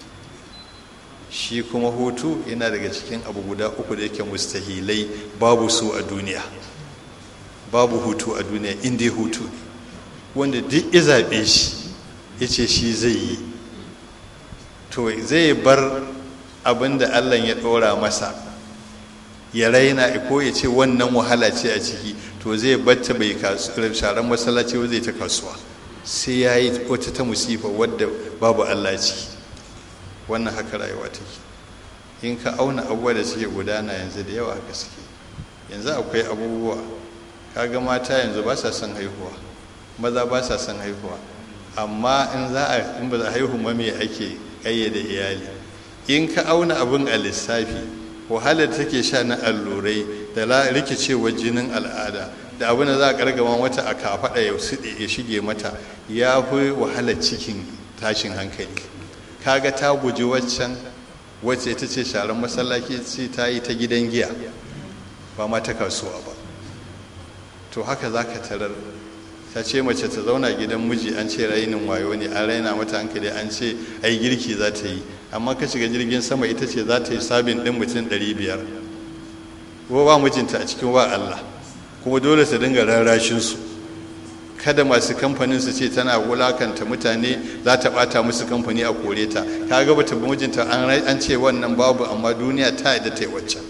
shi kuma hutu yana daga cikin abu guda uku da yake mustahilai babu su a duniya babu hutu a duniya inda hutu ne wanda duk ya zaɓe shi ya ce shi zai yi to zai bar abin da allah ya ɗora masa ya raina ko ya ce wannan wahala ce a ciki to zai batta bai sharan masallaci ba zai ta kasuwa sai ya yi wata ta musifa wadda babu allah ciki wannan haka rayuwa take in ka auna abubuwa da suke gudana yanzu da yawa haka suke yanzu akwai abubuwa kaga mata yanzu ba sa son haihuwa maza ba sa son haihuwa amma in za a in ba za a haihu ma me ake kayyade iyali in ka auna abin a lissafi wahalar take sha na allurai da rikicewar jinin al'ada da abin da za a kargama mata a kafaɗa ya shige mata ya fi wahalar cikin tashin hankali kaga ta guji waccan wacce ita ce sharan masallaci ce ta yi ta gidan giya ba ma ta kasuwa ba to haka za ka tarar ta ce mace ta zauna gidan miji an ce rainin wayo ne an raina mata hankali an ce ai girki za ta yi amma ka shiga jirgin sama ita ce za ta yi sabin ɗin mutum ɗari biyar ko ba mijinta a cikin wa Allah kuma dole su dinga rarrashinsu kada masu kamfanin su ce tana wulakanta mutane za ta bata musu kamfani a kore ta ka ga bata mijinta an ce wannan babu amma duniya ta yadda ta yi waccan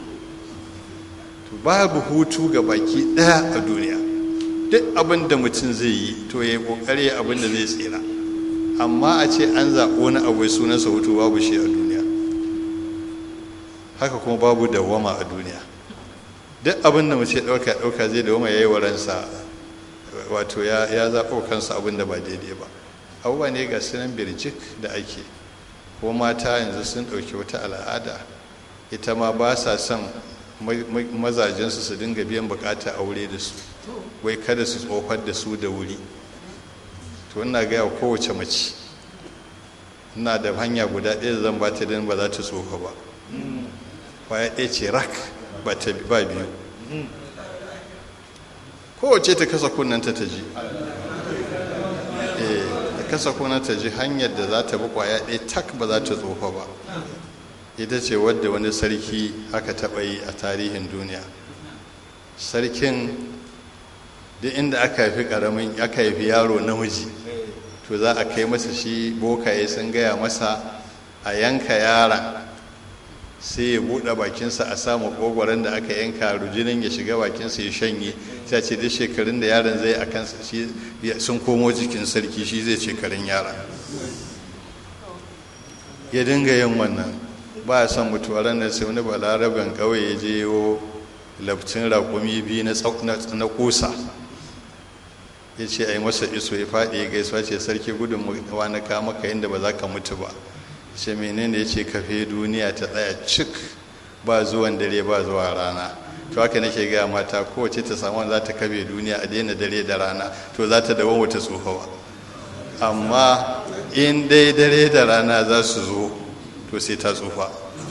to babu hutu ga baki ɗaya a duniya duk abin da mutum zai yi to ya yi kokari abin da zai tsira amma a ce an zaɓi wani abu sunansa hutu babu shi a duniya haka kuma babu dawwama a duniya duk abin da mace ɗauka ɗauka zai dawwama ya yi wa ransa wato ya zaɓo kansa abin da ba daidai ba abubuwa ne ga sunan birjik da ake ko mata yanzu sun ɗauki wata al'ada ita ma ba sa son mazajensu su dinga biyan bukata aure da su wai kada su tsofar da su da wuri to ina gaya wa kowace mace ina da hanya guda ɗaya da zan ba ta don ba za ta tsofa ba kwaya ɗaya ce rak ba ta ba biyu kowace ta kasa kunnanta ta ji ta kasa kunnanta ji hanyar da za ta bi kwaya ɗaya tak ba za ta tsofa ba ita ce wadda wani sarki aka taɓa yi a tarihin duniya sarkin duk inda aka haifi karamin aka haifi yaro namiji to za a kai masa shi bokaye sun gaya masa a yanka yaron sai ya buɗe bakinsa a samu ƙogwaron da aka yanka rujinin ya shiga bakinsa ya shanye sai ce duk shekarun da yaron zai a kansa shi sun komo jikin sarki shi zai shekarun yara ya dinga yin wannan ba a son mutuwa ranar sai wani balaraben kawai ya je yiwo labcin raƙumi biyu na kusa ya ce a yi masa iso ya faɗi ya gaisuwa ce sarki gudun na kama ka inda ba za ka mutu ba ce menene ya ce kafe duniya ta tsaya cik ba zuwan dare ba zuwa rana to haka nake gaya mata kowace ta samu za ta kafe duniya a daina dare da rana to za ta dawo wata tsofawa amma in dai dare da rana za su zo to sai ta tsufa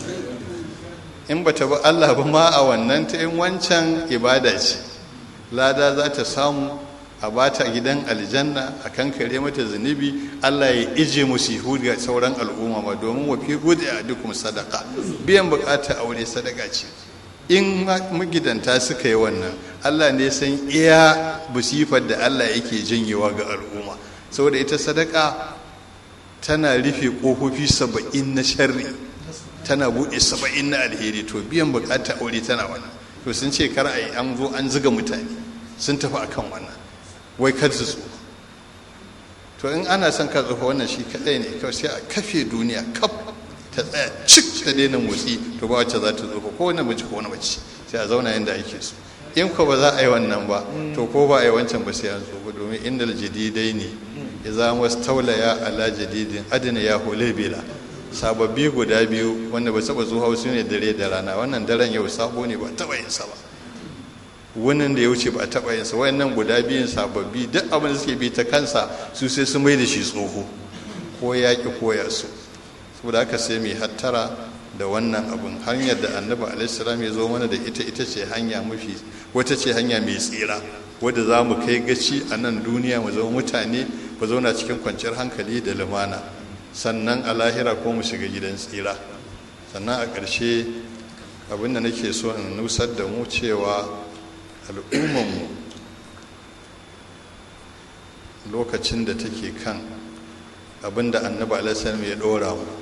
in ba ta bi allah ba ma a wannan ta in wancan ibada ce lada za ta samu a bata gidan aljanna a kankare mata zunubi Allah ya ije musihu ga sauran al'umma ma domin wa fi gudi a dukkan sadaka biyan bukata aure sadaka ce in magidanta suka yi wannan Allah ne san iya busifar da Allah yake janyewa ga al'umma saboda ita sadaka tana rufe kofofi saba'in na sharri tana buɗe saba'in na alheri to biyan bukata aure tana wannan to sun ce kar a yi an zo an ziga mutane sun tafi akan wannan wai kar su tsufa to in ana son ka tsufa wannan shi kadai ne kawai sai a kafe duniya kaf ta tsaya cik ta daina motsi to ba wacce za ta tsufa ko wani mace ko wani mace sai a zauna yadda ake so in ko ba za a yi wannan ba to ko ba a yi wancan ba sai an tsufa domin indal jadidai ne ya zama taulaya ala jadidin adina ya hule bila sababbi guda biyu wanda ba saba zuwa su ne dare da rana wannan daren yau sabo ne ba taba yin sa ba wannan da ya wuce ba a taɓa yinsa wayannan guda biyun sababbi duk abin da suke bi ta kansa su sai su mai da shi tsoho ko ya ki koya su saboda haka sai mai hattara da wannan abin hanyar da annabi alaihissalam ya zo mana da ita ita ce hanya mafi wata ce hanya mai tsira wadda za mu kai gaci a nan duniya mu zama mutane mu zauna cikin kwanciyar hankali da lumana sannan a lahira ko mu shiga gidan tsira sannan a ƙarshe abin da nake so in nusar da mu cewa al'ummanmu lokacin da take kan abinda annabi alaihi ya dora mu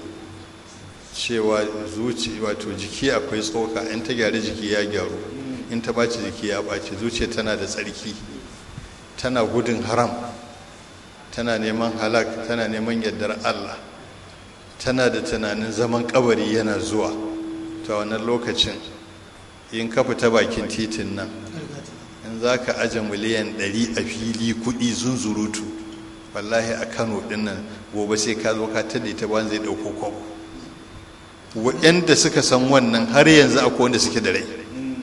cewa zuci wato jiki akwai tsoka in ta gyara jiki ya gyaru in ta baci jiki ya baci zuciya tana da tsarki tana gudun haram tana neman halak tana neman yardar allah tana da tunanin zaman kabari yana zuwa ta wannan lokacin in ka fita bakin titin nan in za ka aje miliyan 100 a fili kudi zunzurutu wallahi a kano dinnan gobe sai ka zo ka tada ta ban zai dauko kwabo waɗanda suka san wannan har yanzu akwai wanda suke da rai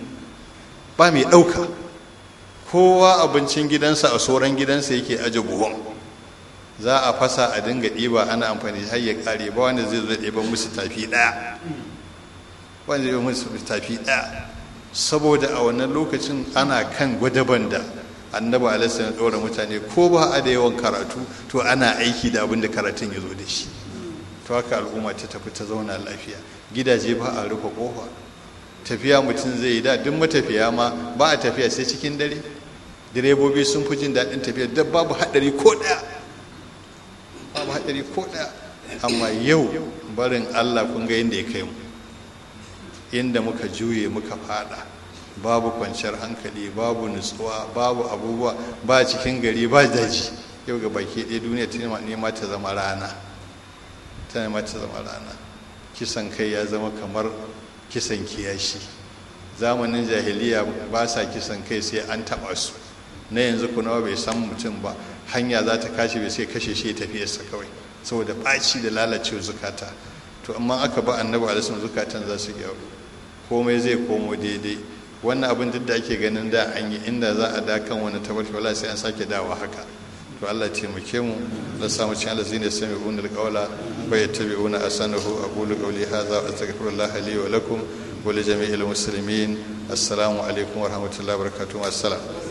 ba mai ɗauka kowa abincin gidansa a sauran gidansa yake aje buhon za a fasa a dinga ɗiba ana amfani har ya ƙare ba wanda zai zo ɗiban musu tafi ɗaya wanda zai musu tafi ɗaya saboda a wannan lokacin ana kan gwadaban da annabi alaihi ya ɗora mutane ko ba a da yawan karatu to ana aiki da abin da karatun ya zo da shi to haka al'umma ta tafi ta zauna lafiya gidaje ba a rufe kofa tafiya mutum zai yi da duk matafiya ma ba a tafiya sai cikin dare direbobi sun fi jin daɗin tafiya da babu haɗari ko ɗaya babu haɗari ko ɗaya amma yau barin allah kun ga yadda ya kai mu inda muka juye muka fada babu kwanciyar hankali babu nutsuwa babu abubuwa ba cikin gari ba daji yau ga baki ɗaya duniya ta nema ta zama rana ta nema ta zama rana kisan kai ya zama kamar kisan kiyashi zamanin jahiliya ba sa kisan kai sai an taɓa su na yanzu kunawa bai san mutum ba hanya za ta kashe bai sai kashe shi tafiyarsa kawai saboda ɓaci da lalacewa zukata to amma aka ba annabi alisun zukatan za su gyaru komai zai komo daidai wannan abin duk da ake ganin da an yi inda za a dakan wani tabarki wala sai an sake dawa haka to Allah taimake mu da samu cin Allah zai sami unul qawla wa yattabi'una asanahu aqulu qawli hadha wa astaghfirullah li wa lakum wa li jami'il muslimin assalamu alaikum wa rahmatullahi wa barakatuh assalam